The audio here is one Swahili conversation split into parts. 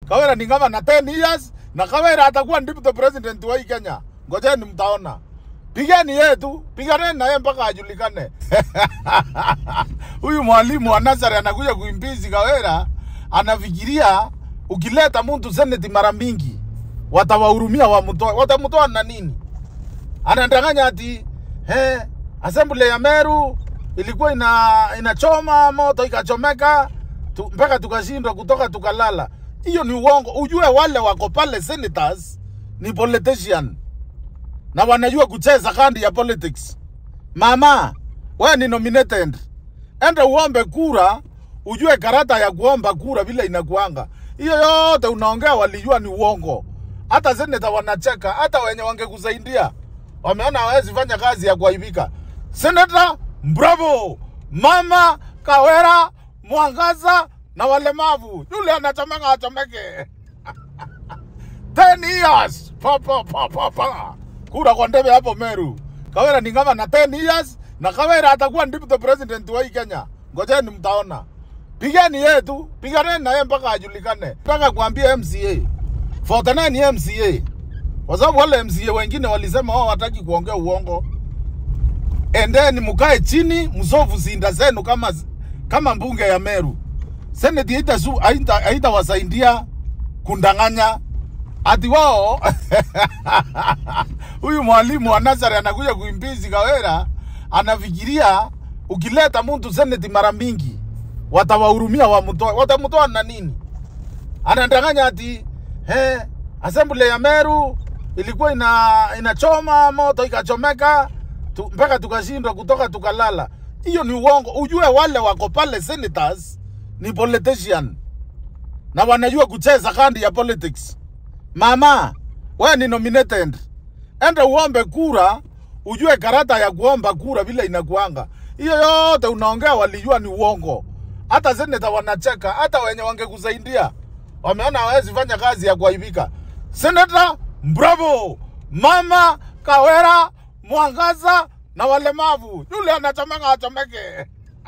Kawira ni kama na 10 years na Kawira atakuwa deputy president wa hii Kenya. Ngojeni mtaona. Pigeni yeye tu, piganeni na yeye mpaka ajulikane. Huyu mwalimu wa Nazari anakuja kuimbizi Kawira, anafikiria ukileta mtu seneti mara mingi watawahurumia wamtoe. Watamtoa na nini? Anadanganya ati eh, assembly ya Meru ilikuwa ina inachoma moto ikachomeka tu, mpaka tukashindwa kutoka tukalala. Hiyo ni uongo. Ujue wale wako pale senators ni politician na wanajua kucheza kandi ya politics. Mama, wewe ni nominated, enda uombe kura, ujue karata ya kuomba kura vile inakuanga. Hiyo yote unaongea walijua ni uongo. Hata seneta wanacheka, hata wenye wangekusaidia wameona hawezi fanya kazi ya kuaibika. Seneta, bravo! Mama Kawera, Mwangaza na walemavu, yule anachomeka achomeke. 10 years pa, pa, pa, pa, pa. Kura kwa ndebe hapo Meru. Kawera ni kama na 10 years na Kawera atakuwa deputy president wa hii Kenya. Ngojeni mtaona. Pigeni yeye tu, piganeni na yeye mpaka ajulikane. Nataka kuambia MCA. 49 ni MCA. Kwa sababu wale MCA wengine walisema wao wataki kuongea uongo. Endeni mkae chini, msofu sinda zenu kama kama mbunge ya Meru. Senate haita su haita haitawasaidia kundanganya ati wao huyu mwalimu wa Nazari anakuja kuimbizi Kawera, anafikiria ukileta mtu seneti mara mingi watawahurumia wamtoe. Watamtoa na nini? Anadanganya ati eh, assembly ya Meru ilikuwa ina inachoma moto ikachomeka tu, mpaka tukashindwa kutoka tukalala. Hiyo ni uongo. Ujue wale wako pale senators ni politician na wanajua kucheza kandi ya politics. Mama, wewe ni nominated, enda uombe kura, ujue karata ya kuomba kura vile inakuanga. Hiyo yote unaongea walijua ni uongo. Hata seneta wanacheka, hata wenye wangekusaidia wameona hawezi fanya kazi ya kuaibika. Seneta, bravo! Mama Kawera, Mwangaza na walemavu, yule anachomeka achomeke.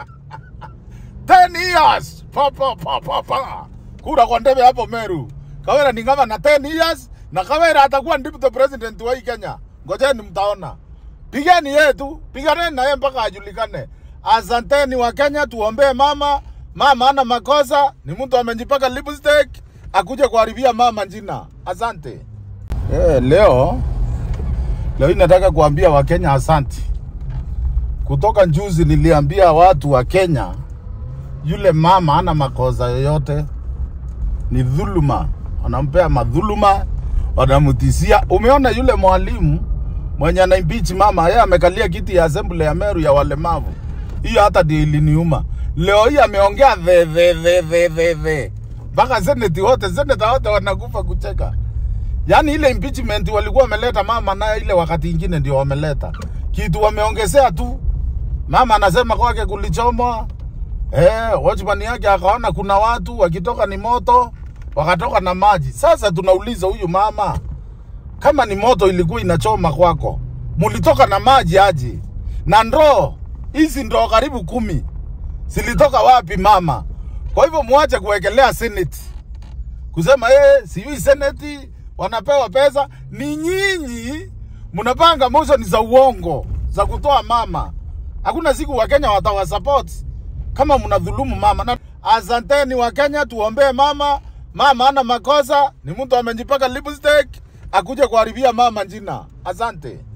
10 years pa, pa, pa, pa, pa. Kura kwa ndebe hapo Meru. Kawera ni kama na 10 years na Kawera atakuwa deputy president wa hii Kenya. Ngojeni mtaona. Pigeni yeye tu, piganeni na yeye mpaka ajulikane. Asanteni wa Kenya, tuombee mama. Mama ana makosa, ni mtu amejipaka lipstick akuje kuharibia mama jina. Asante. Eh, leo leo hii nataka kuambia Wakenya asanti. Kutoka juzi niliambia watu wa Kenya yule mama ana makosa yoyote, ni dhuluma, wanampea madhuluma, wanamtisia. Umeona yule mwalimu mwenye ana impeach mama, yeye amekalia kiti ya assembly ya Meru ya walemavu. Hiyo hata ndio iliniuma. Leo hii ameongea the the the the the the mpaka seneti wote seneta wote wanakufa kucheka. Yaani ile impeachment walikuwa wameleta mama nayo ile wakati ingine ndio wameleta kitu wameongezea tu. Mama anasema kwake kulichomwa, Eh, watchman yake akaona kuna watu wakitoka ni moto, wakatoka na maji. Sasa tunauliza huyu mama, kama ni moto ilikuwa inachoma kwako, mulitoka na maji aje? Na ndoo hizi ndoo karibu kumi zilitoka wapi mama? Kwa hivyo muache kuwekelea seneti kusema eh, sijui seneti wanapewa pesa. Ni nyinyi mnapanga motion za uongo za kutoa mama. Hakuna siku Wakenya watawasupport kama mnadhulumu mama. Na asanteni wa Kenya, tuombee mama. Mama ana makosa, ni mtu amejipaka lipstick akuje kuharibia mama jina. Asante.